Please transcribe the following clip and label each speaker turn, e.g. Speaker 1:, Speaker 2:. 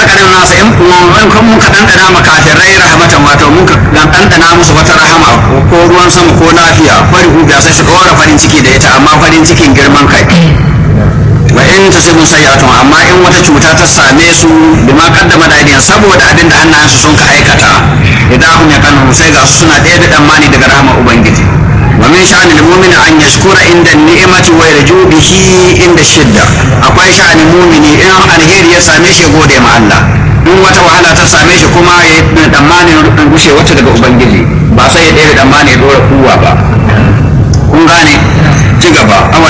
Speaker 1: alƙarin nasa in kan mun ka ɗanɗana makafirai rahmatan wato mun ka ɗanɗana musu wata rahama ko ruwan sama ko lafiya fari hubiya sai su ɗora farin ciki da ita amma farin cikin girman kai wa in tusibun sayyatun amma in wata cuta ta same su bima kaddama da aidiyan saboda abin da hannayensu sun ka aikata idan hum yakanu sai ga su suna ɗaya da tsammani daga rahama ubangiji wa min sha'anil mu'mini an yashkura inda ni'mati wa yarju bihi inda shidda akwai sha'anin mu'mini in alheri ya same shi gode ma Allah in wata wahala ta same shi kuma ya yi tsammanin gushe wata daga ubangiji ba sai ya ɗaya da tsammani ya dora kuwa ba kun gane ci gaba